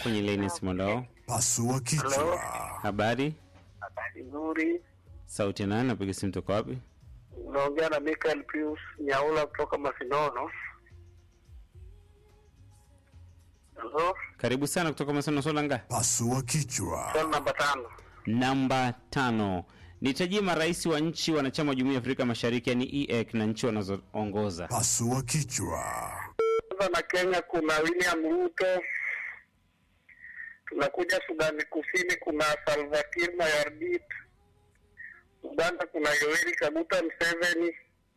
kwenye laini Simondao. Pasua kichwa. Hello? Habari, Habari nzuri. sauti ya nani? Napiga simu toka wapi? Unaongea na Michael Pius Nyaula kutoka Masinono. Hello? Karibu sana kutoka Maseno Solanga. Pasua kichwa. Swali namba tano. Namba tano, nitajie marais wa nchi wanachama wa Jumuiya ya Afrika Mashariki yani EAC na nchi wanazoongoza. Pasua kichwa. Kwanza na Kenya kuna William Ruto. Tunakuja Sudani Kusini kuna Salva Kiir Mayardit. Uganda kuna Yoweri Kaguta Museveni.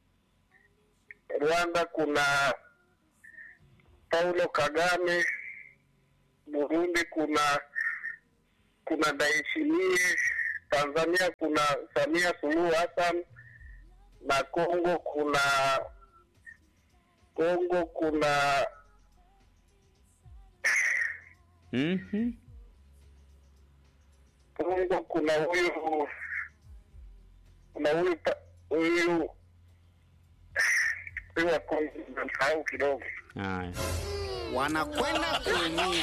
Rwanda kuna Paulo Kagame. Burundi kuna kuna Ndayishimiye. Tanzania kuna Samia Suluhu Hassan na Kongo kuna Kongo kuna Mhm. Kongo kuna huyu kuna huyu pa- huyu huyu wa Kongo namsahau kidogo. Haya. wanakwenda kuumia.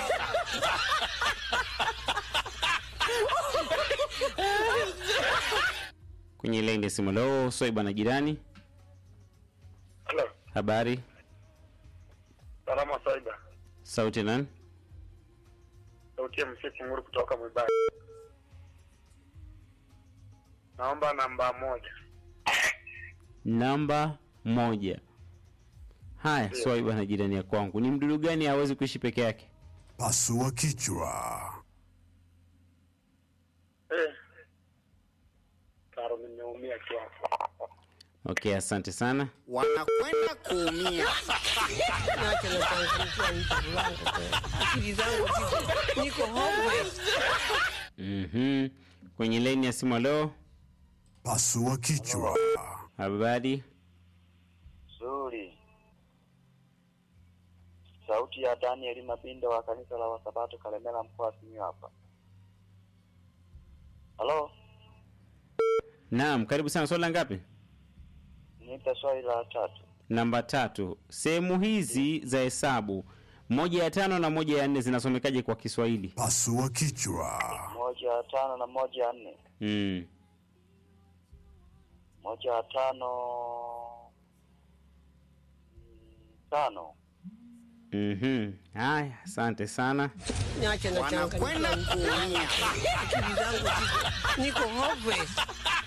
Kwenye laini ya simu leo Swaiba na jirani. Halo, Habari, salama Saida. sauti ya nani? Sauti ya msiki nguru kutoka Mwibari. Naomba namba moja. Namba moja. Haya, Ndio. Swaiba na jirani ya kwangu, ni mdudu gani hawezi kuishi peke yake? Pasua kichwa. Eh. Karo nimeumia kiasi. Okay, asante sana. wanakwenda kuumia. Niache nachangamkia vitu vangu tena. Akili zangu ziko niko homeless. Mhm. Kwenye laini ya simu leo, Pasua kichwa. habari, Nzuri. Sauti ya Daniel Mabindo wa kanisa la Wasabato Kalemela mkoa wa Simiyu hapa. Halo, naam, karibu sana. Swali la ngapi? nipe swali la tatu. Namba tatu. Sehemu hizi za hesabu moja ya tano na moja ya nne zinasomekaje kwa Kiswahili? Pasua kichwa. Moja ya tano na moja ya nne. Mm. Moja ya tano mm, tano. Mhm. Haya, asante sana. Niache nachangamkia Wanakwenda vitu vangu kuumia. tena. Akili zangu ziko niko homeless.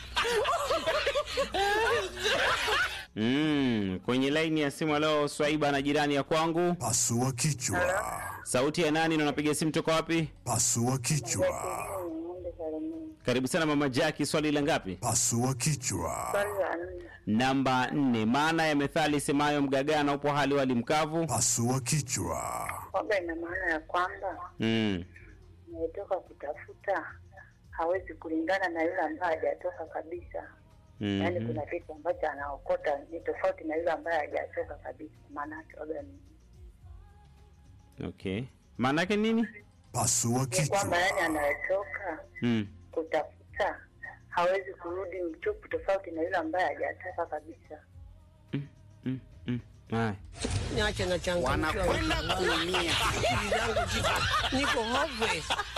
Mm. Kwenye laini ya simu leo Swaiba na jirani ya kwangu. Pasua kichwa. Sauti ya nani na unapiga simu toka wapi? Pasua kichwa. Karibu sana mama Jackie, swali la ngapi? Pasua kichwa. Namba nne. Maana ya methali semayo mgagana upo hali wali mkavu. Pasua kichwa. kwamba ina maana ya kwamba Mm. anayetoka kutafuta hawezi kulingana na yule ambaye hajatoka kabisa. Yaani Mhm. kuna kitu ambacho anaokota ni tofauti na yule ambaye hajatoka kabisa. Maana yake waga ni Okay. Maana yake nini? Pasua ni kwamba yani kichwa. anayetoka Mm. kutafuta hawezi kurudi mtupu, tofauti na yule ambaye hajatoka kabisa. Mm. Mm. Haya. Niache nachangamkia Wanakwenda vitu vangu. kuumia. Akili zangu ziko niko homeless.